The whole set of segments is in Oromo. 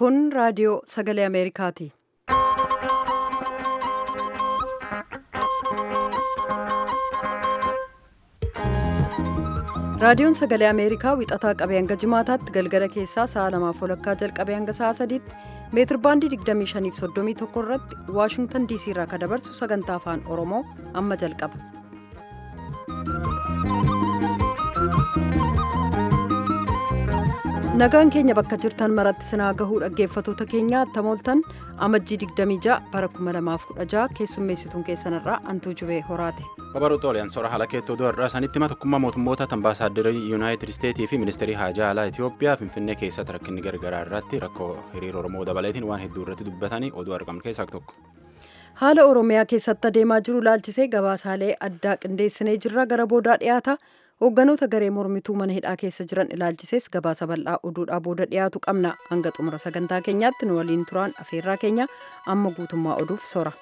Kun raadiyoo sagalee Ameerikaati. Raadiyoon sagalee Ameerikaa wixataa qabee hanga jimaataatti galgala keessaa sa'a lamaaf walakkaa jalqabee hanga sa'a sadiitti meetir baandii 2531 irratti Waashingtan DC irraa kan dabarsu sagantaa afaan Oromoo amma jalqaba. Nagaan keenya bakka jirtan maratti sinaa gahuu dhaggeeffatoota keenya tamooltan amajjii 26 bara 2016 keessummeessituun keessanirraa antuu jubee horaati. Babaruu Xooliyaan soora haala keettoo irraa sanitti hima tokkummaa mootummoota ambaasaadarrii yuunaayitid isteetii fi ministeerii haajaa alaa Itoophiyaa finfinnee keessatti rakkinni gargaraa irratti rakkoo hiriira Oromoo dabaleetiin waan hedduu irratti dubbatanii oduu argaman keessaa tokko. Haala Oromiyaa keessatti adeemaa jiru laalchisee gabaasaalee addaa qindeessinee jirra gara boodaa dhiyaata. Hoogganoota garee mormituu mana hidhaa keessa jiran ilaalchisees gabaasa bal'aa oduudhaa booda dhiyaatu qabna. Hanga xumura sagantaa keenyaatti nu waliin turaan afeerraa keenya amma guutummaa oduuf sora.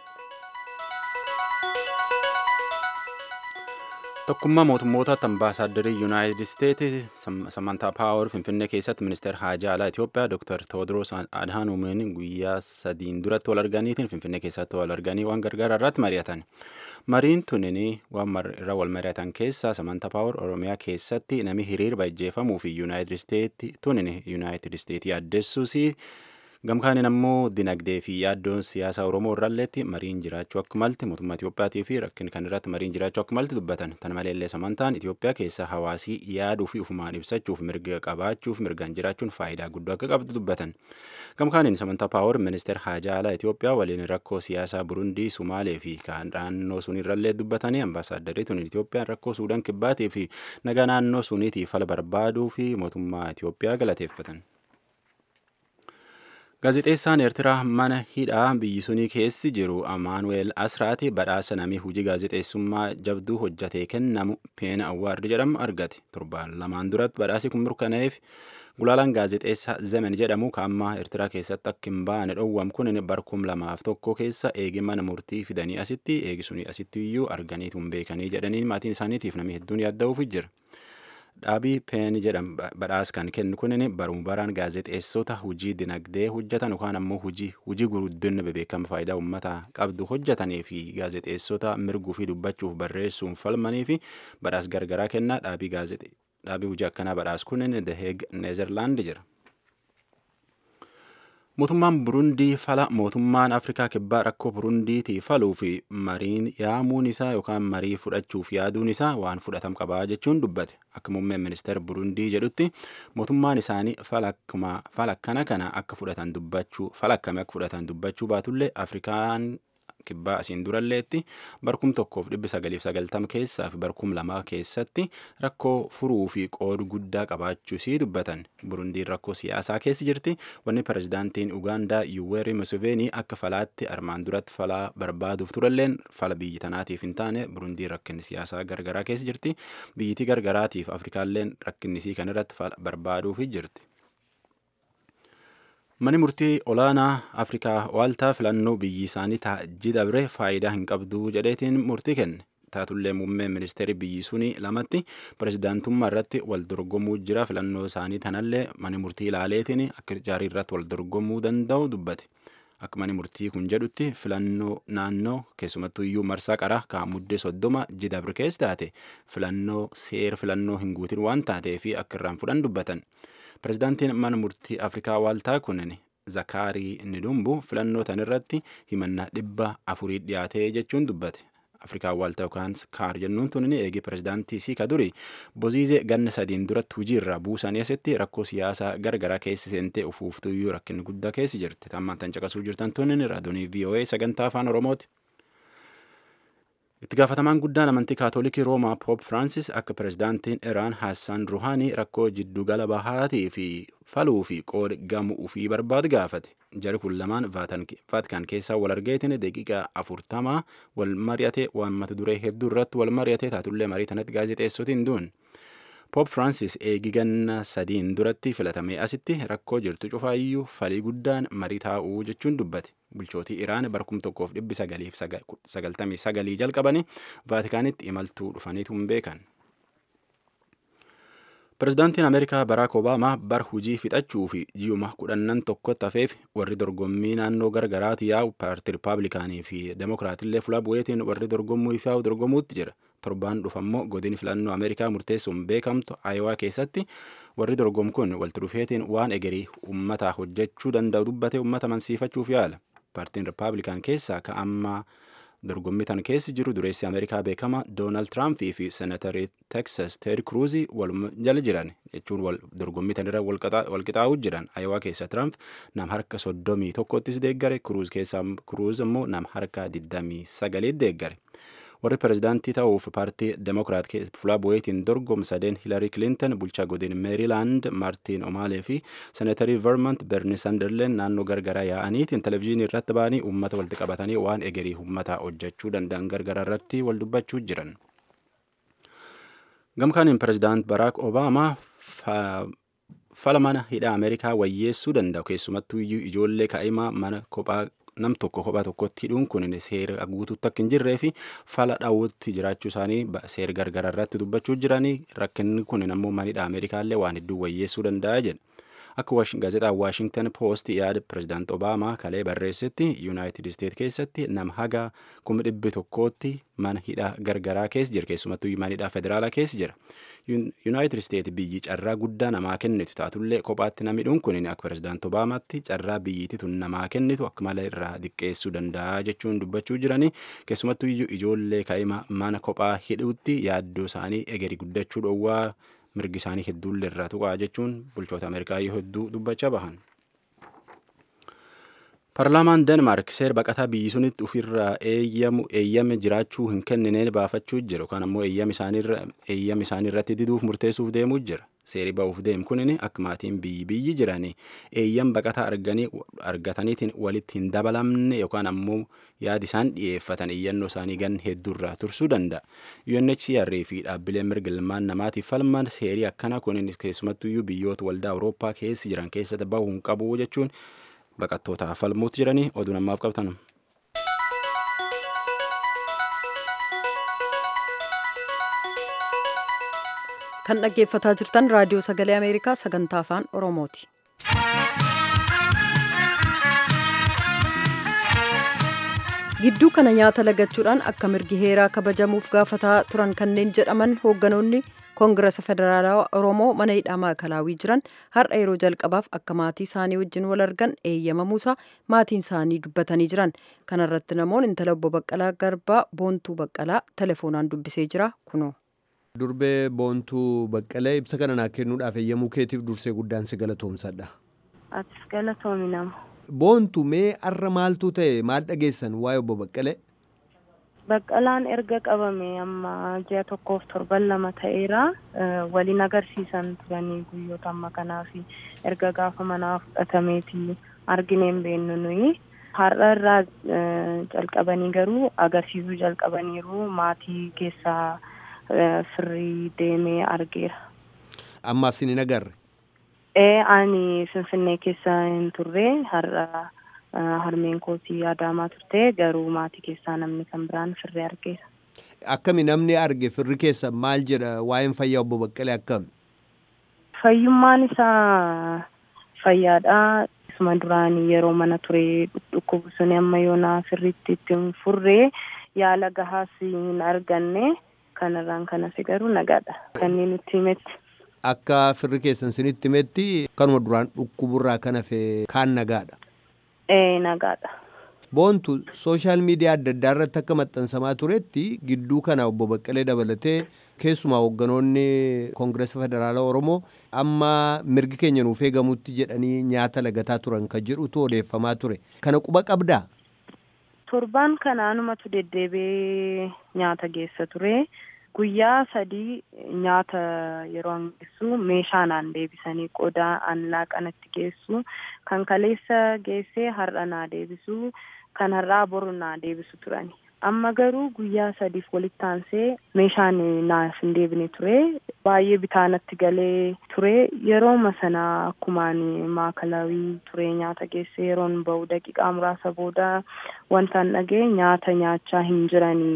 Tokkummaa mootummoota ambaasaadarrii yuunaayitid isteetii samantaa paawar finfinnee keessatti ministeera haajaa alaa Itoophiyaa Dr. Tewoodiroos Adhaanuumiin guyyaa sadiin duratti wal arganiitiin finfinnee keessatti wal arganii waan gargaaraa irratti mari'atan. Mariin tunin waan irra wal mari'atan keessaa samantaa paawar Oromiyaa keessatti nami hiriir bajjeefamuu fi yuunaayitid isteetii tunin yuunaayitid isteetii addeessuus gamkaaniin ammoo dinagdee fi yaaddoon siyaasa oromoo irralleetti mariin jiraachuu akka malti mootummaa Itiyoophiyaatii fi rakkin kan irratti mariin jiraachuu akka malti dubbatan tan maleellee samantaan Itiyoophiyaa keessa hawaasii yaaduu fi ufumaan ibsachuuf mirga qabaachuuf mirgaan jiraachuun faayidaa guddoo akka qabdu dubbatan gamkaaniin samantaa paawar ministeer haajaa alaa Itiyoophiyaa waliin rakkoo siyaasaa burundii sumaalee fi kan naannoo sun irrallee dubbatanii ambaasaadarrii tun Itiyoophiyaan rakkoo suudaan kibbaatii fi nagaa naannoo suniitiif fala barbaaduu fi mootummaa Itiyoophiyaa galateeffatan. Gaazexeessaan Eertiraa mana hidhaa biyyi sunii keessi jiru Amaanuweel Asraati badhaasa namii hojii gaazexeessummaa jabduu hojjatee kennamu Peena Awwaardi jedhamu argate. Torbaan lamaan duratti badhaasi kun mirkanaa'eef gulaalaan gaazexeessaa Zemen jedhamu kaammaa Eertiraa keessatti akka hin baane dhowwam kun barkum lamaaf tokko keessa eegi mana murtii fidanii asitti eegi sunii asitti iyyuu arganiitu hin beekanii jedhanii maatiin isaaniitiif namni hedduun yaadda'uuf jira. dhaabii peen jedhamu badhaas kan kennu kunin baruma baraan gaazexeessota hujii dinagdee hojjetan yookaan ammoo hujii hujii guruddinni bebeekama faayidaa uummataa qabdu hojjetanii fi gaazexeessota mirguu fi dubbachuuf barreessuun falmanii fi badhaas gargaraa kennaa dhaabii gaazexee dhaabii hujii akkanaa badhaas kunin The Hague Neezerlaand jira. Mootummaan Burundii fala mootummaan Afrikaa kibbaa rakkoo Burundiitii faluu fi mariin yaamuun isaa yookaan marii fudhachuuf yaaduun isaa waan fudhatam qabaa jechuun dubbate. Akka muummeen ministeera Burundii jedhutti mootummaan isaanii fala akkana kana akka fudhatan dubbachuu fala akkamii akka fudhatan dubbachuu baatullee Afrikaan kibbaa asiin duralleetti barkum tokkoof dhibbi sagaliif sagaltama keessaa fi barkum lamaa keessatti rakkoo furuu fi qoodu guddaa qabaachuusii dubbatan burundiin rakkoo siyaasaa keessa jirti wanni pirezidaantiin ugaandaa yuweeri museveenii akka falaatti armaan duratti falaa barbaaduuf turalleen fala biyyi tanaatiif hin taane burundiin rakkinni siyaasaa gargaraa keessa jirti biyyitii gargaraatiif afrikaalleen rakkinnisii kan irratti fala barbaaduuf jirti. Mani murtii olaanaa Afrikaa waaltaa filannoo biyyi isaanii taajjii dabre faayidaa hin qabdu jedheetiin murtii kenne. Taatullee muummeen ministeerri biyyi suni lamatti pirezidaantummaa irratti wal dorgomuu jira filannoo isaanii tanallee mani murtii ilaaleetiin akka jaarii irratti wal dorgomuu danda'u dubbate. Akka mani murtii kun jedhutti filannoo naannoo keessumattuu iyyuu marsaa qaraa kan muddee soddoma jidabre keessa taate filannoo seera filannoo hin guutin waan taateef akka irraan fudhan dubbatan. Pirezidaantiin mana murtii Afrikaa waaltaa kunin Zakaarii Nidumbu filannoo tanirratti himannaa dhibba afurii dhiyaatee jechuun dubbate. Afrikaa waaltaa yookaan kaar jennuun tunin eegi pirezidaantii siika duri boziizee ganna sadiin duratti hujii irraa buusanii asitti rakkoo siyaasaa gargaraa keessa seentee ufuuftuyyuu rakkinni guddaa keessa jirti. Tammaan tan caqasuu jirtan tunin raadiyoo VOA sagantaa afaan Oromooti. Itti gaafatamaan guddaan amantii kaatolikii Roomaa Poop Firaansis akka pirezidaantiin Iraan Haassan Ruhaanii rakkoo jiddugala bahaatii fi faluu fi qooda gamu ufii barbaadu gaafate. Jari kun lamaan Vaatikaan keessaa wal argeetiin daqiiqaa afurtamaa wal mari'ate waan mata duree hedduu irratti wal mari'ate taatullee marii tanatti gaazexeessotiin duun. Poop Firaansis eegi ganna sadiin duratti filatamee asitti rakkoo jirtu cufaayyuu falii guddaan marii taa'uu jechuun dubbate. Bulchootii Iraan barkum tokkoof dhibbi sagaliif sagaltamii sagalii jalqabanii Vaatikaanitti imaltuu dhufaniitu hin beekan. Pirezidaantiin Ameerikaa Baraak Obaamaa bar hujii fixachuu fi ji'uma kudhannan tokkotti hafeef warri dorgommii naannoo gargaraati yaa'u paartii Rippaabilikaanii fi Demokiraatillee fuula bu'eetiin warri dorgommuu ifaa'u dorgomuutti jira. Torbaan dhufammoo godini filannoo Ameerikaa murteessuun beekamtu Aayowaa keessatti warri dorgomu kun walitti dhufeetiin waan egerii uummataa hojjechuu danda'u dubbate uummata mansiifachuuf yaala. Paartiin Rippaabilikaan keessaa ka ammaa dorgommii tan keessi jiru dureessi ameerikaa beekama doonaald tiraampii fi seenatarii teksas teed kruuzii waluma jala jiran jechuun wal dorgommii tan irra walqixaa'uu jiran ayawaa keessa tiraamp nam harka soddomii tokkottis deeggare kruuz keessaa kruuz immoo nam harka digdamii sagaliit deeggare warri pirezidaantii ta'uuf paartii demokiraat fuula bu'eetiin dorgomsadeen hilarii kilinton bulchaa godin meeriilaand maartiin omaalee fi seenatarii vermont berni sanderleen naannoo gargaraa yaa'aniitiin televizyiinii irratti ba'anii uummata walitti qabatanii waan egerii uummataa hojjechuu danda'an gargaraa irratti wal dubbachuu jiran. gamkaaniin pirezidaant baraak obaamaa fala mana hidha ameerikaa wayyeessuu danda'u keessumattuu iyyuu ijoollee kaa'imaa mana kophaa nam tokko kophaa tokkotti hidhuun kun seera guutuutti akka hin jirree fi fala dhaawutti jiraachuu isaanii seera gargaraa irratti dubbachuu jiranii rakkinni kun ammoo manidha ameerikaallee waan hedduu wayyeessuu danda'a jedhe. Akka gaazexaan Waashingtan Poost yaada pirezidaant Obaamaa kalee barreessetti Yuunaayitid Isteet keessatti nama haga kuma dhibbi tokkootti mana hidhaa gargaraa keessa jira keessumattuu mana hidhaa federaalaa keessa jira. Yuunaayitid Isteet biyyi carraa guddaa namaa kennitu taatullee kophaatti namni hidhuun kun akka pirezidaant Obaamaatti carraa biyyiitti tun namaa kennitu akka malee irraa diqqeessuu danda'a jechuun dubbachuu jiranii keessumattuu ijoollee kaa'ima mana kophaa hidhuutti yaaddoo isaanii egerii guddachuu dhowwaa mirgi isaanii hedduullee irraa tuqaa jechuun bulchoota ameerikaa hedduu dubbachaa bahan. Paarlaamaan Denmaark seera baqataa biyyi sunitti ofirraa eeyyamu eeyyame jiraachuu hin kennineen baafachuu jira yookaan ammoo eeyyama isaanii irratti diduuf murteessuuf deemuu jira. Seeri ba'uuf deemu kunin akka maatiin biyyi biyyi jiranii eeyyam baqataa arganii argataniitiin walitti hin dabalamne yookaan ammoo yaadi isaan dhiyeeffatan iyyannoo isaanii gan hedduurraa tursuu danda'a. UNHCR fi dhaabbileen mirga ilmaan namaatiif falman seerii akkana kunin keessumattuyyuu biyyoota waldaa Awurooppaa keessa jiran keessatti bahuu hin qabu jechuun baqattootaaf falmuutti jiranii oduu namaaf qabtan. kan dhaggeeffataa jirtan raadiyoo sagalee ameerikaa sagantaa afaan oromooti. gidduu kana nyaata lagachuudhaan akka mirgi heeraa kabajamuuf gaafataa turan kanneen jedhaman hoogganoonni koongirasa federaalawaa oromoo mana hidhaa maakalaawii jiran har'a yeroo jalqabaaf akka maatii isaanii wajjin wal argan eeyyamamuusaa maatiin isaanii dubbatanii jiran kanarratti namoon intala obbo baqqalaa garbaa boontuu baqqalaa telefoonaan dubbisee jira kunoo. durbee boontuu baqqalee ibsa kana naa kennuudhaaf eeyyamuu keetiif dursee guddaan si galatoomsadha. Atis galatoomi nama. Boontu mee arra maaltu ta'e maal dhageessan waa'ee obbo Baqqalee? Baqqalaan erga qabame amma ji'a tokkoof torban lama ta'eera waliin agarsiisan turanii guyyoota amma kanaa fi erga gaafa manaa fudhatameeti argineen beennu nuyi. Har'a irraa jalqabanii garuu agarsiisuu jalqabaniiru maatii keessaa firii deemee argeera. Ammaaf sin hin agarre? Ee ani Finfinnee keessa hin turre har'a harmeen kootii Adaamaa turte garuu maatii keessaa namni kan biraan firri argeera. Akkami namni arge firri keessa maal jedha waa'een fayyaa obbo Baqqalee akkami? Fayyummaan isaa fayyaadha. Isuma duraanii yeroo mana ture dhukkubu suni amma yoonaa firritti itti hin furree yaala gahaas hin arganne. kanarraan kanasi garuu nagaadha kanneen nutti himetti. Akka firri keessan sinitti himetti kanuma duraan dhukkuburraa kan hafe kaan nagaadha. Ee nagaadha. Boontu sooshaal miidiyaa adda addaa irratti akka maxxansamaa turetti gidduu kana obbo Baqqalee dabalatee keessumaa hoogganoonni koongireesa federaalaa Oromoo amma mirgi keenya nuuf eegamutti jedhanii nyaata lagataa turan kan jedhutu odeeffamaa ture. Kana quba qabdaa? Torbaan kanaanumatu deddeebee nyaata geessa ture. Guyyaa sadii nyaata yeroo an geessu meeshaa naan deebisanii qodaa an laaqanatti geessu kan kaleessa geessee har'a naa deebisu kan har'aa boru naa deebisu turani. Amma garuu guyyaa sadiif walitti aansee meeshaan naaf hin deebine ture. Baay'ee bitaanatti galee ture. Yerooma sana akkumaan maakalaawii ture nyaata geesse yeroon ba'u daqiiqaa muraasa booda wantaan dhagee nyaata nyaachaa hin jiranii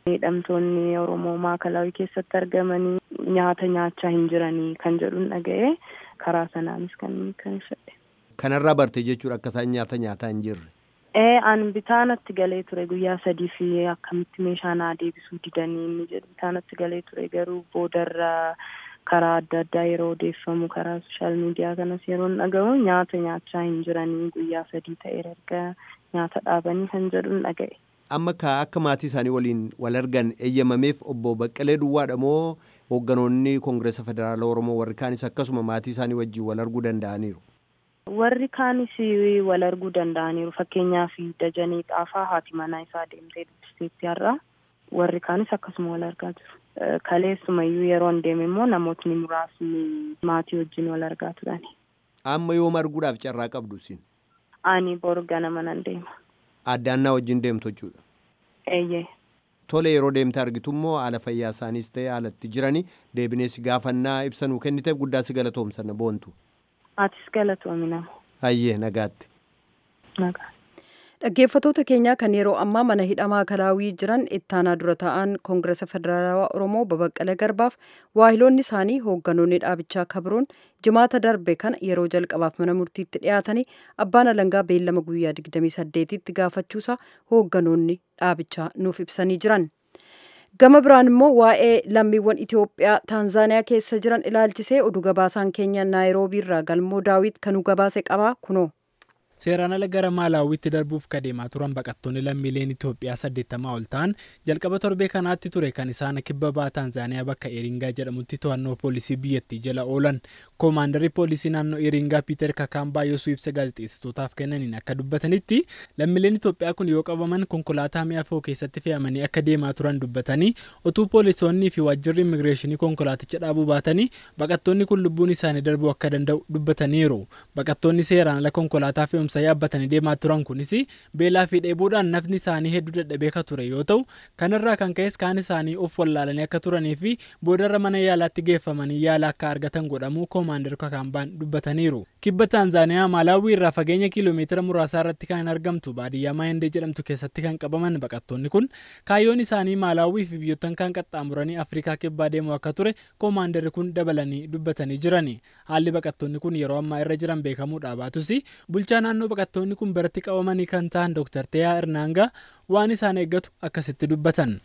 hidhamtoonni Oromoo maakalaawii keessatti argamanii nyaata nyaachaa hin jiranii kan jedhuun dhaga'ee karaa sanaanis kan kan fedhe. Kanarraa barte jechuudha akka isaan nyaata nyaataa hin jirre. Ee an bitaanatti galee ture guyyaa sadii fi akkamitti meeshaa naa deebisuu didanii inni jedhu bitaanatti galee ture garuu boodarra karaa adda addaa yeroo odeeffamu karaa sooshaal miidiyaa kanas yeroo dhaga'u nyaata nyaachaa hin jiranii guyyaa sadii ta'eera erga nyaata dhaabanii kan jedhuun dhaga'e. Amma ka akka maatii isaanii waliin wal argan eeyyamameef obbo Baqqalee Duwwaadha moo hoogganoonni Koongireesa Federaala Oromoo warri kaanis akkasuma maatii isaanii wajjin wal arguu danda'aniiru? Warri kaanis wal arguu danda'aniiru fakkeenyaaf Dajanee Xaafaa haati manaa isaa deemtee dubbisteetti har'a warri kaanis akkasuma wal argaa jiru. Kaleessumayyuu yeroo hin deeme immoo namootni muraasni maatii wajjin wal argaa turani. Amma yoom arguudhaaf carraa qabdu isin? Ani boru ganama nan deema. Addaannaa wajjin deemtu jechuudha. Eeyyee. Tole yeroo deemte argitu immoo haala fayyaa isaaniis ta'e haalatti jirani deebinees gaafannaa ibsa nuu kenniteef guddaa si galatoomsanna boontu. Atis galatoomi nama. Hayyee nagaatti. Nagaa. Dhaggeeffatoota keenyaa kan yeroo ammaa mana hidhamaa kalaawii jiran ittaanaa dura ta'an koongireesa federaalawaa oromoo babaqqala garbaaf waahiloonni isaanii hoogganoonni dhaabichaa kabroon jimaata darbe kana yeroo jalqabaaf mana murtiitti dhiyaatanii abbaan alangaa beellama guyyaa 28tti gaafachuusaa hoogganoonni dhaabichaa nuuf ibsanii jiran. gama biraan immoo waa'ee lammiiwwan Itoophiyaa Taanzaaniyaa keessa jiran ilaalchisee oduu gabaasaan keenya naayiroobii irraa galmoo daawit kanuu gabaase qabaa kunoo. Seeraan ala gara Maalaawwitti darbuuf kadeemaa turan baqattoonni lammiileen Itoophiyaa saddeettamaa ol ta'an jalqaba torbee kanaatti ture kan isaan kibba ba'a Taanzaaniyaa bakka Eeringaa jedhamutti to'annoo poolisii biyyattii jala oolan. Koomaandarri poolisii naannoo Eeringaa Piiter Kakaambaa yoosuu ibsa gaazexeessitootaaf kennaniin akka dubbatanitti lammiileen Itoophiyaa kun yoo qabaman konkolaataa mi'a fe'uu keessatti fe'amanii akka deemaa turan dubbatanii utuu poolisoonnii fi waajjirri immigireeshinii konkolaaticha dhaabuu baatanii baqattoonni kun lubbuun isaanii darbuu akka danda'u dubbataniiru. Baqattoonni seeraan ala konkolaataa fe'umsa yaabbatanii deemaa turan kunis beelaa fi dheebuudhaan nafni isaanii hedduu dadhabee akka ture yoo ta'u kanarraa kan ka'es kaan isaanii of wallaalanii akka turanii fi boodarra mana yaalaatti geeffamanii yaala akka argatan godhamuu koomaandar kakaambaan dubbataniiru. Kibba Taanzaaniyaa Maalaawii irraa fageenya kiiloomeetira muraasaa irratti kan argamtu baadiyyaa Maayendee jedhamtu keessatti kan qabaman baqattoonni kun kaayyoon isaanii Maalaawii fi biyyoottan kan qaxxaamuranii Afrikaa kibbaa deemuu akka ture koomaandarri kun dabalanii dubbatanii jirani. Haalli baqattoonni kun yeroo ammaa irra jiran beekamuudhaa baatus bulchaa naannoo baqattoonni kun biratti qabamanii kan ta'an Dr. Teyaa Irnaangaa waan isaan eeggatu akkasitti dubbatan.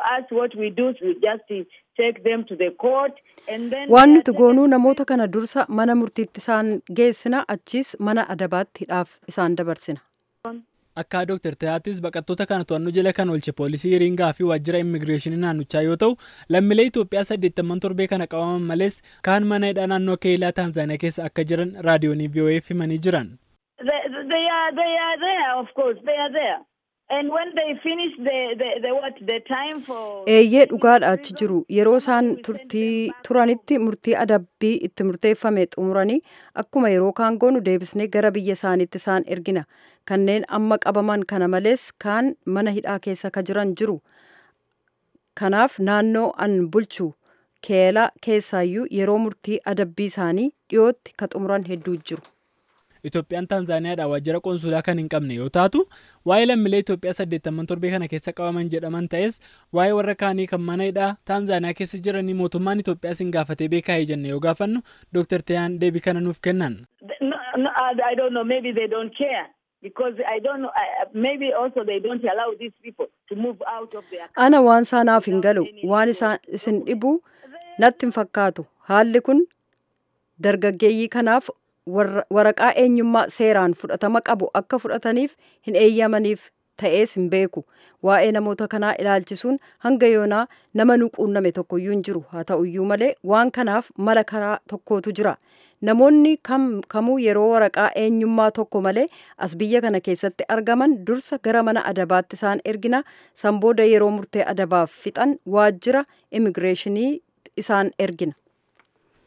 Waan nuti goonuu namoota kana dursa mana murtiitti isaan geessina achiis mana adabaatti hidhaaf isaan dabarsina. Akka Dr. Teyaattis baqattoota kana to'annoo jala kan oolche poolisii Iringaa fi waajjira immigireeshinii naannichaa yoo ta'u lammiilee Itoophiyaa saddeettaman torbee kana qabaman malees kaan mana hidhaa naannoo keelaa Taanzaaniyaa keessa akka jiran raadiyoonii VOA himanii jiran. they are they are there of course they are there and when they finish the the, the what the time for eeyyee dhugaadha achi jiru yeroo isaan turtii turanitti murtii adabbii itti murteeffame xumuranii akkuma yeroo kaan goonu deebisnee gara biyya isaaniitti isaan ergina kanneen amma qabaman kana malees kaan mana hidhaa keessa ka jiran jiru kanaaf naannoo an bulchu keelaa keessaayyuu yeroo murtii adabbii isaanii dhiyootti ka xumuran hedduu jiru. Itoophiyaan Taanzaaniyaadhaa waajjira qoonsulaa kan hin qabne yoo taatu waa'ee lammiilee Itoophiyaa saddeettaman torbee kana keessa qabaman jedhaman ta'es waa'ee warra kaanii kan mana hidhaa Taanzaaniyaa keessa jiranii mootummaan Itoophiyaa sin gaafatee beekaa jenne yoo gaafannu Dr. Teyaan deebii kana nuuf kennan. no, no, I don't know maybe they don't care because I don't know uh, maybe also they don't allow these people to move out of their Ana waan saanaaf hin galu waan isaan isin dhibu natti hin fakkaatu haalli kun dargaggeeyyii kanaaf waraqaa eenyummaa seeraan fudhatama qabu akka fudhataniif hin eeyyamaniif ta'ees hin beeku waa'ee namoota kanaa ilaalchisuun hanga yoonaa nama nu quunname tokkoyyuu hin jiru haa ta'uyyuu malee waan kanaaf mala karaa tokkootu jira namoonni kamuu yeroo waraqaa eenyummaa tokko malee as biyya kana keessatti argaman dursa gara mana adabaatti isaan ergina san booda yeroo murtee adabaaf fixan waajjira immigireeshinii isaan ergina.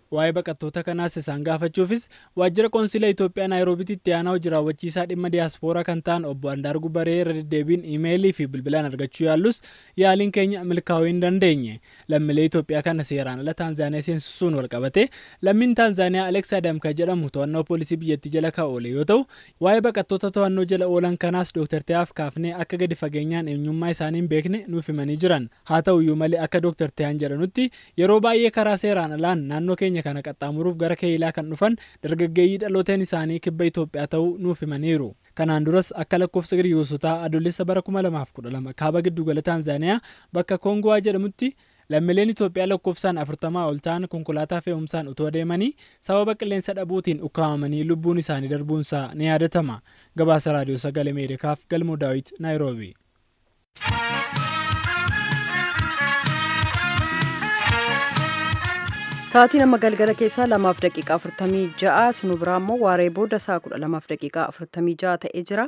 waa'ee baqattoota kanaas isaan gaafachuufis waajjira qoonsila Itoophiyaa Naayiroobiitti itti aanaa hojii raawwachiisaa dhimma diyaaspooraa kan ta'an obbo Andaargu Baree irra deddeebiin iimeelii fi bilbilaan argachuu yaallus yaaliin keenya milkaa'uu hin dandeenye. Lammiilee Itoophiyaa kana seeraan ala Taanzaaniyaa seensisuun wal qabate lammiin Taanzaaniyaa Aleks Adamka jedhamu to'annoo poolisii biyyattii jala kan oole yoo ta'u waa'ee baqattoota to'annoo jala oolan kanaas Dr. Tayaaf kaafnee akka gadi fageenyaan eenyummaa isaanii hin beekne nuuf himanii jiran. Haa ta'uyyuu malee akka Dr. Tayaan jedhanutti yeroo baay'ee karaa seeraan alaan naannoo keenya kana qaxxaamuruuf gara keeyilaa kan dhufan dargaggeeyyii dhalooteen isaanii kibba Itoophiyaa ta'uu nuuf himaniiru. Kanaan duras akka lakkoofsa giriyoosotaa adoolessa bara 2012 kaaba giddugala Taanzaaniyaa bakka Koongowaa jedhamutti lammiileen Itoophiyaa lakkoofsaan afurtamaa ol ta'an konkolaataa fe'umsaan utoo deemanii sababa qilleensa dhabuutiin ukkaamamanii lubbuun isaanii darbuunsaa ni yaadatama. Gabaasa Raadiyoo Sagalee Ameerikaaf Galmoo Daawit Naayiroobi. Sa'aatii nama galgala keessaa lamaaf daqiiqaa afurtamii ja'a sunu biraa immoo waaree booda sa'a kudha lamaaf daqiiqaa afurtamii ja'a ta'ee jira.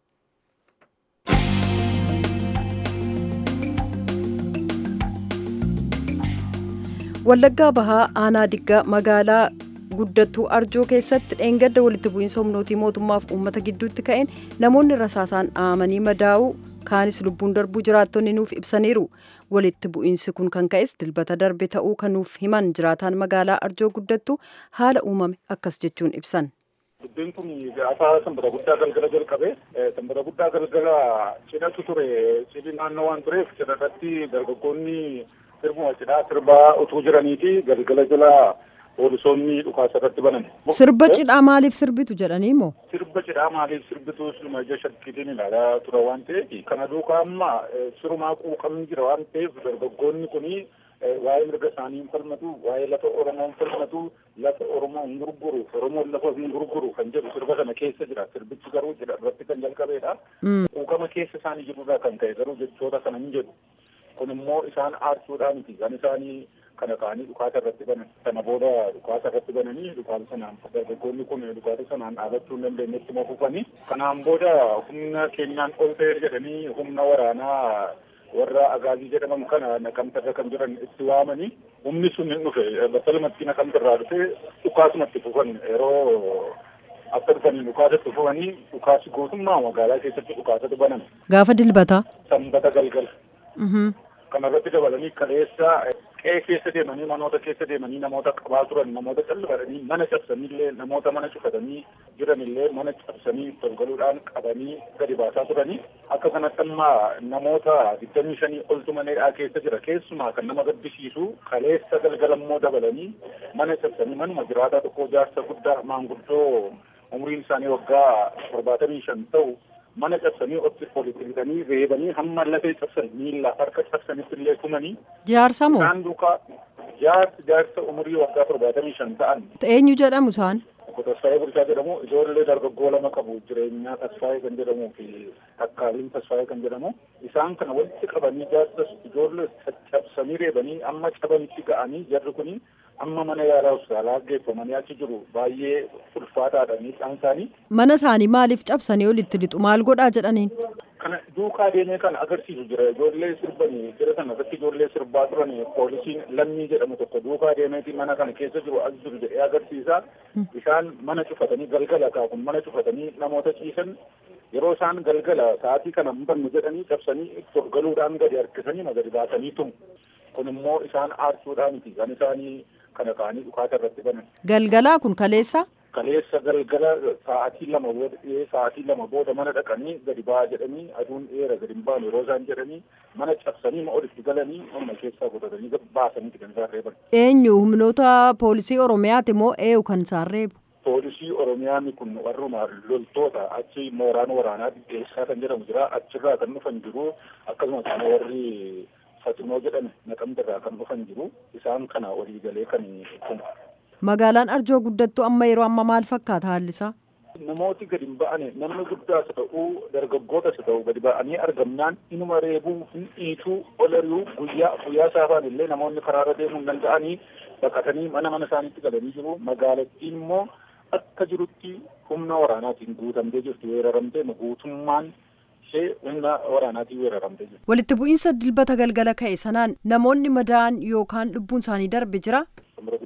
Wallaggaa Bahaa aanaa diggaa magaalaa guddattuu arjoo keessatti dheengadda walitti bu'iinsa humnootii mootummaaf uummata gidduutti ka'een namoonni rasaasaan dhaamanii madaa'uu kaanis lubbuun darbuu jiraattonni nuuf ibsaniiru. walitti bu'iinsi kun kan ka'es dilbata darbe ta'uu kan nuuf himan jiraataan magaalaa arjoo guddattu haala uumame akkas jechuun ibsan. Dubbiin kun gaafa sanbata guddaa galgala jalqabe sanbata guddaa galgala cidhatu ture cidhi naannoo waan tureef cidha irratti dargaggoonni sirbuma cidhaa sirbaa utuu jiraniiti galgala jala poolisoonni dhukaasa irratti banan. Sirba cidhaa maaliif sirbitu jedhanii moo? Sirba cidhaa maaliif sirbitu siluma ija shakkiitiin ilaalaa ture waan ta'eef kana duukaa amma sirumaa quuqamni jira waan ta'eef dargaggoonni kuni waa'ee mirga isaanii hin falmatu waa'ee lafa oromoo hin falmatu lafa oromoo hin gurguru oromoon lafa hin gurguru kan jedhu sirba kana keessa jira sirbichi garuu jira irratti kan jalqabeedha quuqama keessa isaanii jirurraa kan ka'e garuu jechoota kana hin jedhu kun immoo isaan aarsuudhaa miti kan isaanii kana ka'anii dhukaasa irratti banan sana booda dhukaasa irratti bananii dhukaasa sanaan dargaggoonni kun dhukaasa sanaan dhaabachuu hin dandeenyetti mafufanii kanaan booda humna keenyaan ol ta'e jedhanii humna waraanaa warra agaazii jedhaman kana naqamtarra kan jiran itti waamanii humni sun hin dhufe battalumatti naqamtarraa dhufe dhukaasumatti fufan yeroo akka dhufanii dhukaasatti fufanii dhukaasi guutummaa magaalaa keessatti dhukaasatu banan. Gaafa dilbataa. Sanbata galgala. Kanarratti dabalanii kaleessa qe'ee keessa deemanii manoota keessa deemanii namoota qabaa turan namoota callifatanii mana cabsanillee namoota mana cufatanii jiranillee mana cabsanii tolgaluudhaan qabanii gadi baasaa turanii akka kanatti amma namoota digdamii shanii oltu maneedhaa keessa jira keessumaa kan nama gaddisiisu kaleessa galgalammoo dabalanii mana cabsanii manuma jiraataa tokko jaarsa guddaa maanguddoo umriin isaanii waggaa torbaatamii shan ta'u mana cabsanii otti olitti fidanii reebanii hamma lafee cabsan miilla harka cabsanitti illee tumanii. Jaarsa moo? Isaan duukaa jaarsa jaarsa umurii waggaa torbaatamii shan ta'an. Eenyu jedhamu isaan? Obbo Tasfaayee Bulchaa jedhamu ijoollee dargaggoo lama qabu jireenyaa Tasfaayee kan jedhamuu fi Takkaaliin Tasfaayee kan jedhamu isaan kana walitti qabanii jaarsa ijoollee caccabsanii reebanii amma cabanitti ga'anii jarri kuni amma mana yaalaa hospitaalaa geeffamanii achi jiru baay'ee ulfaataadha miidhaan isaanii. Mana isaanii maaliif cabsanii olitti lixu maal godhaa jedhaniin? Kana duukaa deemee kan agarsiisu jira ijoollee sirbanii jira kana irratti ijoollee sirbaa turan poolisiin lammii jedhamu tokko duukaa deemeeti mana kana keessa jiru as jiru jedhee agarsiisa. Isaan mana cufatanii galgala kaakun mana cufatanii namoota ciisan yeroo isaan galgala sa'aatii kana hin bannu jedhanii cabsanii galuudhaan gadi harkisanii gadi baasanii tumu. Kun immoo isaan aarsuudhaa miti kan isaanii kana ka'anii dhukaasa irratti banan. Galgalaa kun kaleessa? Kaleessa galgala sa'aatii lama booda sa'aatii lama booda mana dhaqanii gadi ba'aa jedhanii aduun dheera gadi hin baanu yeroo isaan jedhanii mana cabsanii ma olitti galanii mana keessaa qotatanii baasanii kan isaan reeban. Eenyu humnoota poolisii Oromiyaati moo eenyu kan isaan reebu? Poolisii Oromiyaan kun warruma loltoota achi mooraan waraanaa dhiyeessaa kan jedhamu jira achirraa kan dhufan jiru akkasumas warri Faximoo jedhame naqamtarraa kan dhufan jiru isaan kana walii galee kan kun. Magaalaan Arjoo guddattu amma yeroo amma maal fakkaata haalli isaa? Namooti gadi hin ba'ane namni guddaas ta'uu dargaggootas ta'uu gadi ba'anii argamnaan inuma reebuu hin dhiituu ol ari'uu guyyaa guyyaa saafaan illee namoonni karaarra deemuu hin danda'anii baqatanii mana mana isaaniitti galanii jiru magaalattiin immoo akka jirutti humna waraanaatiin guutamtee jirti weeraramtee guutummaan ishee humna waraanaatiin weeraramtee jirti. Walitti bu'iinsa dilbata galgala ka'e sanaan namoonni madaa'an yookaan lubbuun isaanii darbe jira?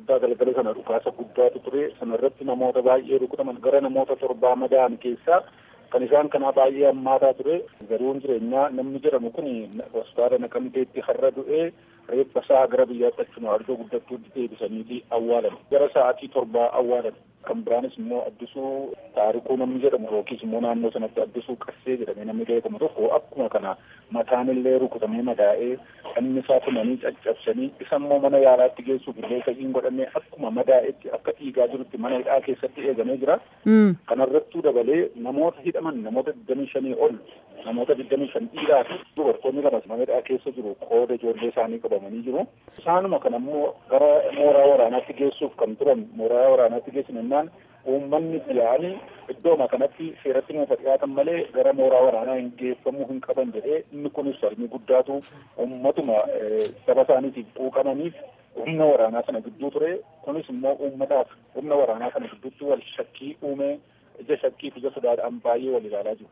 guddaa galgala sana dhukaasa guddaatu ture sanarratti namoota baay'ee rukutaman gara namoota torbaa madaa'an keessaa kan isaan kanaa baay'ee hammaataa ture garuun jireenyaa namni jedhamu kun hospitaala naqamteetti har'a du'ee reeffa isaa gara biyyaatti achuma arjoo guddattuutti deebisaniiti awwaalan gara sa'aatii torbaa awwaalan kan biraanis immoo addisuu taarikuu namni jedhamu yookiis immoo naannoo sanatti addisuu qassee jedhamee namni beekamu tokko akkuma kana mataan illee rukutamee madaa'ee inni isaa tumanii caccabsanii isa immoo mana yaalaatti geessuuf illee fa'iin godhamee akkuma madaa'etti akka dhiigaa jirutti mana hidhaa keessatti eegamee jira. Kanarrattuu dabalee namoota hidhaman namoota digdamii shanii ol namoota digdamii shan dhiiraa fi dubartoonni lamas mana hidhaa keessa jiru qooda ijoollee isaanii qabamanii jiru. Isaanuma kana immoo gara mooraa waraanaatti geessuuf kan turan mooraa waraanaatti geessan jennaan uummanni yaa'anii iddooma kanatti seeratti nuuf dhiyaatan malee gara mooraa waraanaa hin geeffamuu hin qaban jedhee inni kunis falmii guddaatu uummatuma saba isaaniitiif quuqamaniif humna waraanaa sana gidduu ture kunis immoo uummataaf humna waraanaa sana gidduutti wal shakkii uume ija shakkiif ija sodaadhaan baay'ee wal ilaalaa jiru.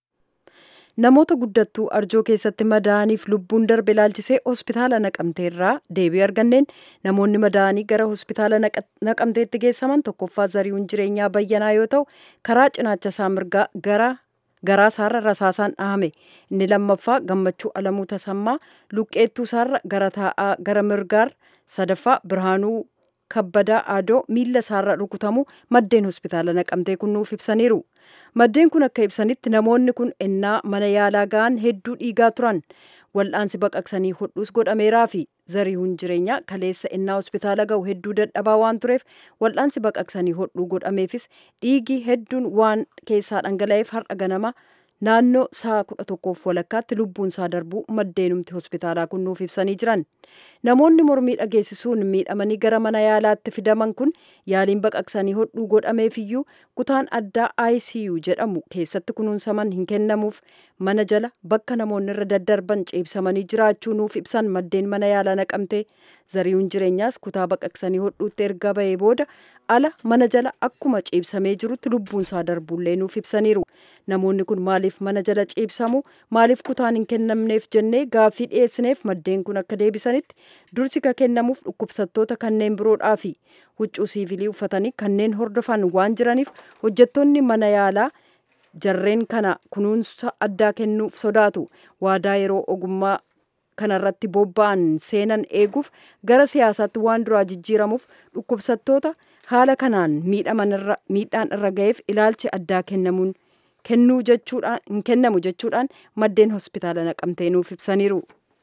Namoota guddattuu arjoo keessatti madaa'aniif lubbuun darbe ilaalchisee hospitaala naqamteerraa deebii arganneen namoonni madaa'anii gara hospitaala naqamteetti geessaman tokkoffaa zarihuun jireenyaa bayyanaa yoo ta'u karaa cinaacha isaa mirgaa gara garaa isaarra rasaasaan dhahame inni lammaffaa gammachuu alamuu tasammaa luqqeettuu isaarra gara taa'aa gara mirgaar sadaffaa birhaanuu kabbadaa aadoo miilla isaarra rukutamu maddeen hospitaala naqamtee kun nuuf ibsaniiru. Maddeen kun akka ibsanitti namoonni kun ennaa mana yaalaa ga'an hedduu dhiigaa turan. Wal'aansi baqaqsanii hodhuus godhameeraa fi zarihuun jireenyaa kaleessa ennaa hospitaala ga'u hedduu dadhabaa waan tureef wal'aansi baqaqsanii hodhuu godhameefis dhiigii hedduun waan keessaa dhangala'eef har'a ganama naannoo sa'a kudha tokkoof walakkaatti lubbuun isaa darbuu maddeenumti hospitaalaa kun nuuf ibsanii jiran. Namoonni mormii dhageessisuun miidhamanii gara mana yaalaatti fidaman kun yaaliin baqaqsanii hodhuu godhameefiyyuu kutaan addaa ICU jedhamu keessatti kunuunsaman hin kennamuuf mana jala bakka namoonni irra daddarban ciibsamanii jiraachuu nuuf ibsan maddeen mana yaalaa naqamte zariyuun jireenyaas kutaa baqaqsanii hodhuutti erga bahee booda ala mana jala akkuma ciibsamee jirutti lubbuun isaa darbuullee nuuf ibsaniiru. Namoonni kun maaliif mana jala ciibsamu maaliif kutaan hin kennamneef jennee gaaffii dhiyeessineef maddeen kun akka deebisanitti dursi ka kennamuuf dhukkubsattoota kanneen biroodhaa fi huccuu siivilii uffatanii kanneen hordofan waan jiraniif hojjettoonni mana yaalaa jarreen kana kunuunsa addaa kennuuf sodaatu waadaa yeroo ogummaa kanarratti bobba'an seenan eeguuf gara siyaasaatti waan duraa jijjiiramuuf dhukkubsattoota haala kanaan miidhaan irra ga'eef ilaalchi addaa kennamuun kennuu jechuudhaan hin kennamu jechuudhaan maddeen hospitaala naqamtee nuuf ibsaniiru.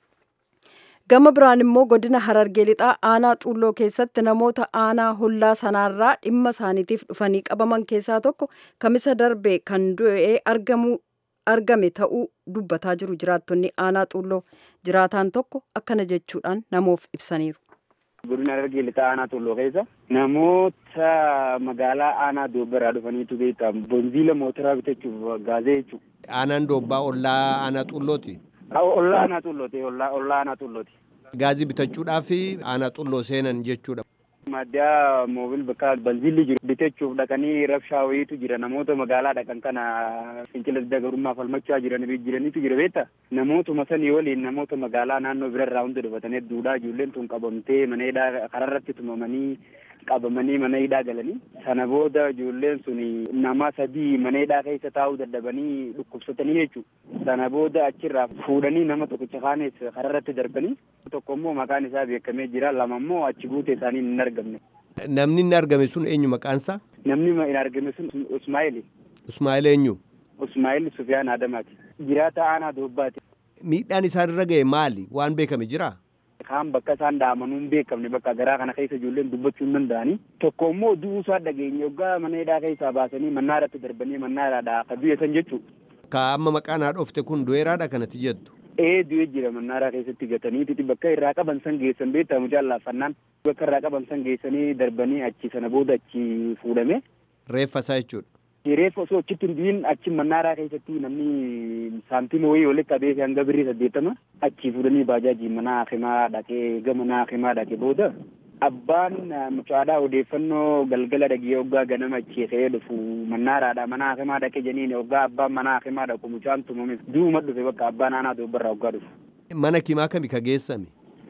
Gama biraan immoo godina Harargee lixaa aanaa xuulloo keessatti namoota aanaa hollaa sanaarraa dhimma isaaniitiif dhufanii qabaman keessaa tokko kamisa darbe kan du'ee argamu argame ta'uu dubbataa jiru jiraattonni aanaa xuulloo jiraataan tokko akkana jechuudhaan namoof ibsaniiru. Godina Harargee lixaa aanaa xuulloo keessa namoota magaalaa aanaa doobbaraa dhufaniitu beektaa bonziila mootoraa bitachuuf gaazee jechuudha. Aanaan doobbaa ollaa aanaa xuullooti. Ollaa aanaa xullooti. Ollaa aanaa xullooti. Gaazii bitachuudhaaf aanaa xulloo seenan jechuudha. Maddaa moobil bakka balzilli jiru bitachuuf dhaqanii rabshaa wayiitu jira namoota magaalaa dhaqan kana fincila dagarummaa falmachaa jiran jiranitu jira beektaa namootuma sanii waliin namoota magaalaa naannoo birarraa hunda dhufatanii duudhaa ijoolleen tun qabamtee mana hidhaa kararratti tumamanii qabamanii mana hidhaa galanii sana booda ijoolleen sun nama sadii mana hidhaa keessa taa'uu dadhabanii dhukkubsatanii jechuudha sana booda achirraa fuudhanii nama tokkicha kaanes kararratti darbanii tokko immoo maqaan isaa beekamee jira lama immoo achi buute isaanii hin argamne. Namni inni argame sun eenyu maqaansaa? Namni hin argame sun Usmaa'il. Usmaa'il eenyu? Usmaa'il Sufiyaan Adamaati. Jiraata aanaa Doobbaati. Miidhaan isaan irra ga'e maali? Waan beekame jiraa? kaan bakka isaan dhaamanuu hin beekamne bakka garaa kana keessa ijoolleen dubbachuu hin danda'anii tokko immoo du'uu isaa dhageenye yoggaa mana hidhaa keessaa baasanii mannaa irratti darbanii mannaa irraa akka du'e san jechuudha. Ka amma maqaan haadhofte kun du'eeraadha kanatti jettu. Ee du'e jira mannaa irraa keessatti gatanii bakka irraa qaban san geessan beektamu jaallaaffannaan bakka irraa qaban san geessanii darbanii achi sana booda achi fuudhame. Reeffa isaa jechuudha. Reeffa osoo achitti hin du'in achi mannaaraa keessatti namni saantima wayii walitti qabee hanga birrii saddeettama achi fuudhanii baajaajii mana hakimaa dhaqee gama mana hakimaa dhaqee booda abbaan mucaadhaa odeeffannoo galgala dhagee hoggaa ganama achi ka'ee dhufu mannaaraadha mana hakimaa dhaqee jeniin hoggaa abbaan mana hakimaa dhaqu mucaan tumame du'uma dhufe bakka abbaan aanaa doobbarraa hoggaa dhufu. Mana kimaa kami ka geessame?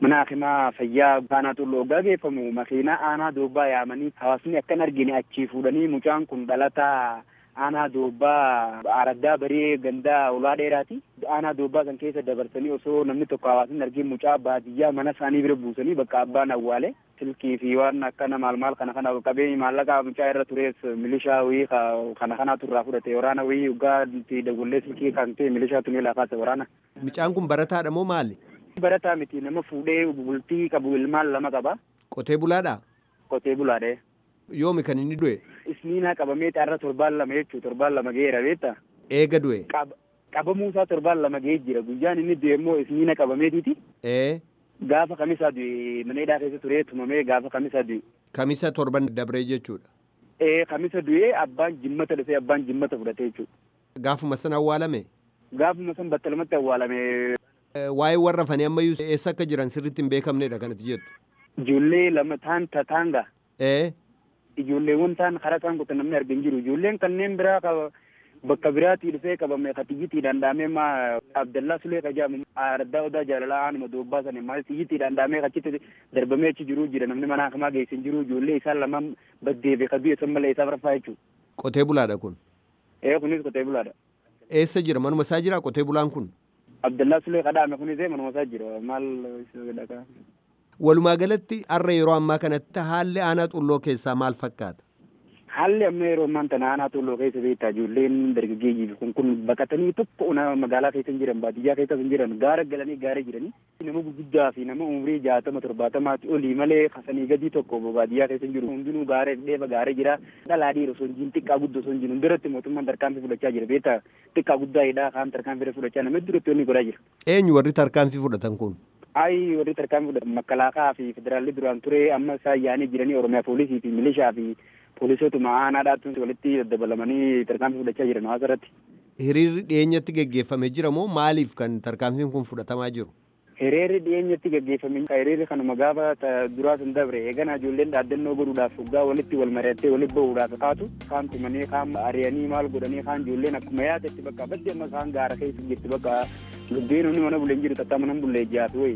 mana hakimaa fayyaa aanaa xulloo hoggaa geeffamu makiinaa aanaa doobbaa yaamanii hawaasni akkan argine achii fuudhanii mucaan kun dhalataa aanaa doobbaa araddaa baree gandaa ulaa dheeraati aanaa doobbaa san keessa dabarsanii osoo namni tokko hawaasni argin mucaa baadiyyaa mana isaanii bira buusanii bakka abbaan awwaale silkii fi waan akkana maal maal kana kana qabee maallaqa mucaa irra turees milishaa wayii kana kanatu irraa fudhate waraana wayii hoggaa itti dawwallee silkii kan ta'e milishaa tunee laafaate waraana. Mucaan kun barataadha moo maali? Barataa miti nama fuudhee bultii qabu ilmaan lama qaba. Qotee bulaadha? Qotee bulaadha. Yoomi kan inni du'e? Isniinaa qabamee xaarra torbaan lama jechuu torbaan lama ga'eera beektaa? Eega du'e? Qabamuusaa torbaan lama ga'ee jira guyyaan inni du'e immoo isniina qabameetiiti. Ee. Gaafa kamisaa du'e mana hidhaa keessa turee tumamee gaafa kamisaa du'e. Kamisa torban dabree jechuudha. Ee kamisa du'ee abbaan jimmata dhufee abbaan jimmata fudhate jechuudha. Gaafuma san awwaalame? Gaafuma san battalumatti awwaalame. Waa'ee warra fanii ammayyuu eessa akka jiran sirriitti hin beekamnedha kanatti jettu. Ijoollee lama taan tataanga. Ee. Ijoolleewwan taan karaa isaan kutan namni argin jiru. Ijoolleen kanneen biraa bakka biraatii dhufee qabame ka xiyyitiidhaan dhaamee ma Abdallaa Sulee ka jedhamu araddaa odaa jaalalaa aanuma doobbaa sana maal xiyyitiidhaan dhaamee achitti darbamee achi jiru jira namni mana hakamaa geessin jiru ijoollee isaan lamaan baddeefe ka du'e san malee isaaf rafaa jechuudha. Qotee bulaadha kun. Ee kunis qotee bulaadha. Eessa jira manuma isaa jira qotee bulaan kun? Abdallaa Sulee kadhaame kunis manuma isaa jira maal dhagaa. Walumaa galatti har'a yeroo ammaa kanatti haalli aanaa xulloo keessaa maal fakkaata? Haalli amma yeroo ammaan tana aanaa xulloo keessa beektaa ijoolleen dargaggeeyyii kun kun baqatanii tokko magaalaa keessa hin jiran baadiyyaa keessa hin jiran gaara galanii gaara jiranii nama gurguddaa fi nama umurii jaatama torbaatamaatti olii malee kasanii gadii tokko baadiyyaa keessa hin jiru hundinuu gaara dheeba gaara jira dhalaa dhiira osoo hin jiru xiqqaa guddoo osoo hin jiru duratti mootummaan tarkaanfii fudhachaa jira beektaa xiqqaa guddaa hidhaa kaan tarkaanfii fudhachaa nama duratti wanni godhaa jira. Eenyu warri tarkaanfii fudhatan kun? Ayi warri tarkaanfii fudhatan makkalaakaa fi federaalli duraan ture amma isaan yaa'anii jiranii oromiyaa poolisii fi milishaa fi poolisootuma aanaadhaatti walitti dabalamanii tarkaanfii fudhachaa jiran hawaasa irratti. Hiriirri dhiyeenyatti geggeeffamee jira moo maaliif kan tarkaanfiin kun fudhatamaa jiru? Hiriirri dhiyeenyatti geggeeffame hiriirri kanuma gaafa duraa sun dabre eegana ijoolleen dhaaddannoo godhuudhaaf waggaa walitti wal mari'attee walitti bahuudhaaf kaatu kaan tumanii kaan ari'anii maal godhanii kaan ijoolleen akkuma yaadetti bakka badde amma kaan gaara keessa jirti bakka lubbeen inni mana buleen jiru tattaa mana bulee jaafi wayi.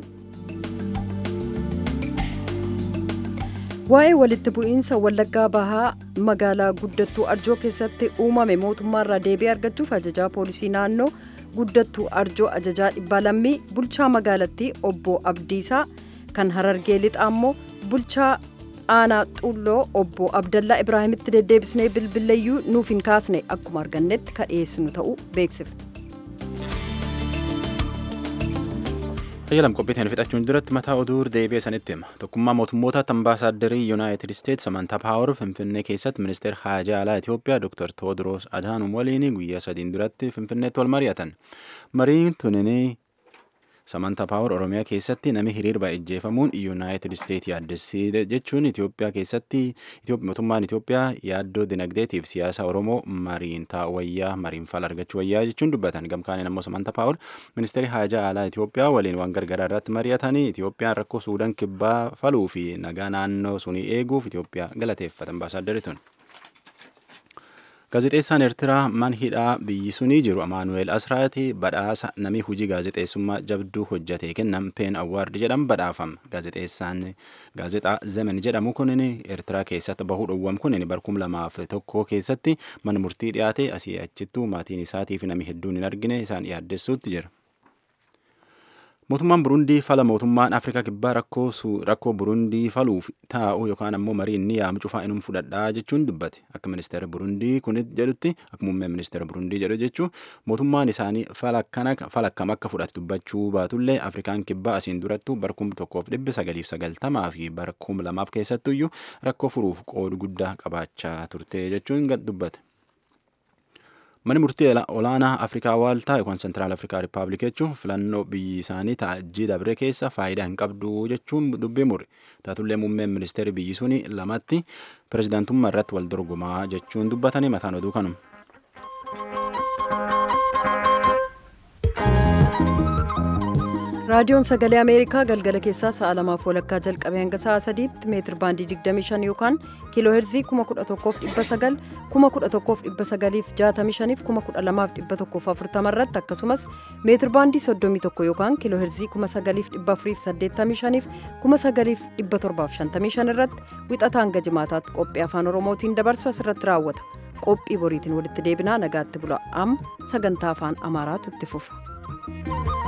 Waa'ee walitti bu'iinsa Wallaggaa Bahaa magaalaa guddattuu Arjoo keessatti uumame mootummaarraa deebii argachuuf ajajaa poolisii naannoo guddattuu Arjoo ajajaa dhibbaa lammii bulchaa magaalattii obbo Abdiisaa kan Harargee lixaa immoo bulchaa aanaa xulloo obbo Abdallaa Ibraahimitti deddeebisnee bilbileeyyuu nuuf hin kaasne akkuma argannetti ka dhiyeessinu ta'uu beeksifne. Tajaajilam qophiitiin fixachuun duratti mataa oduu deebi'ee sanitti hima. Tokkummaa mootummoota ambaasaadarrii Yuunaayitid Isteetsi Samantaa Paawar Finfinnee keessatti ministeera haajaa alaa Itoophiyaa Dr. Toodiroos Adhaanum waliin guyyaa sadiin duratti Finfinneetti wal mari'atan. Mariin tuninii Samantaa Paawar Oromiyaa keessatti nami hiriirba ijjeefamuun Yuunaayitid Isteetsi yaaddessii jechuun Itoophiyaa keessatti mootummaan Itoophiyaa yaaddoo dinagdeetiif siyaasa Oromoo mariin taa'u mariin fala argachuu wayyaa jechuun dubbatan. Gamkaaniin ammoo Samantaa Paawar ministeerri haajaa alaa Itoophiyaa waliin waan gargaraa irratti mari'atanii Itoophiyaan rakkoo Suudaan kibbaa faluu fi nagaa naannoo sunii eeguuf Itoophiyaa galateeffatan ambaasaadarri tun. Gaazexeessaan Eertiraa man hidhaa biyyi sunii jiru Amaanu'eel Asraati badhaasa namni hojii gaazexeessummaa jabduu hojjate kennan peen awwaardi jedhamu badhaafama. Gaazexeessaan gaazexaa Zemen jedhamu kunin Eertiraa keessatti bahuu dhowwam kunin barkum lamaaf tokko keessatti mana murtii dhiyaate asii achittuu maatiin isaatii fi namni hedduun hin argine isaan yaaddessuutti jira. Mootummaan Burundii fala mootummaan Afrikaa kibbaa rakkoo Burundii faluuf taa'u yookaan ammoo marii inni yaamu cufaa inum fudhadhaa jechuun dubbate. Akka ministeera Burundii kun jedhutti akka muummee ministeera Burundii jedhu jechuun mootummaan isaanii fala akkam akka fudhate dubbachuu baatullee Afrikaan kibbaa asiin durattu barkum tokkoof dhibbi sagaliif sagaltamaa fi barkum lamaaf keessattuyyuu rakkoo furuuf qoodu guddaa qabaachaa turte jechuun dubbate. Manni murtii olaanaa Afrikaa Waaltaa yookaan Sentiraal Afrikaa Rippaabilik jechuun filannoo biyyi isaanii taa'ajjii dabre keessa faayidaa hin qabdu jechuun dubbii mure. Taatullee muummeen ministeerri biyyi suni lamatti pirezidaantummaa irratti wal dorgomaa jechuun dubbatanii mataan oduu kanuma. raadiyoon sagalee ameerikaa galgala keessaa sa'a lamaaf walakkaa jalqabee hanga sa'a sadiitti meetir baandii 25 yookaan kiiloo heerzii 11,900 11,965 12,140 irratti akkasumas meetir baandii 31 yookaan kiiloo heerzii 9,485 9,755 irratti wixata hanga jimaataatti qophii afaan oromootiin dabarsu asirratti raawwata qophii boriitiin walitti deebinaa nagaatti bula amma sagantaa afaan amaaraatu itti fufa.